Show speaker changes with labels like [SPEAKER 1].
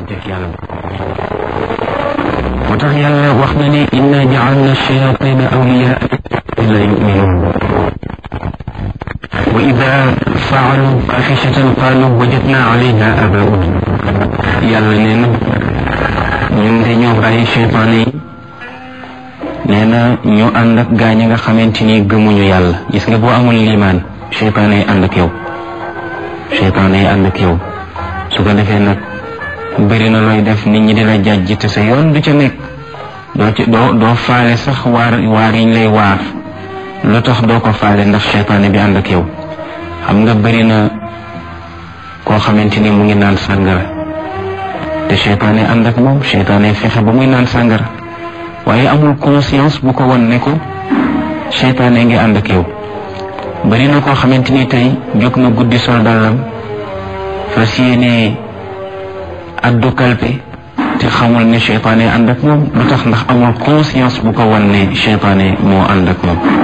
[SPEAKER 1] digganteeg yàlla moo tax yàlla wax na ne inna jaalna shayatina awliyaa la yuminuun wa ida faalu faaxishatan qaalu wajadna alayha abauna yàlla nee na ñun de ñoo bàyyi cheytaane yi nee na ñu ànd ak gaa ñi nga xamante ni gëmuñu yàlla gis nga boo amul liimaan cheytaane yi ànd ak yow cheytaane yi ànd ak yow su ko defee nag bëri na looy def nit ñi dina jàjj te sa yoon du ca nekk doo ci doo doo faale sax waar waar yiñ lay waar lu tax doo ko faale ndax cheytaane bi ànd ak yow xam nga bëri na koo xamante ni mu ngi naan sàngara te cheytaane ànd ak moom cheytaane fexe ba muy naan sàngara waaye amul conscience bu ko won ne ko cheytaane ngi ànd ak yow bëri na koo xamante ni tey jóg na guddi sol dàllam fas yéene addu kalpe te xamul ne cheytaane ànd ak moom lu tax ndax amul conscience bu ko won ne cheytaane moo ànd ak moom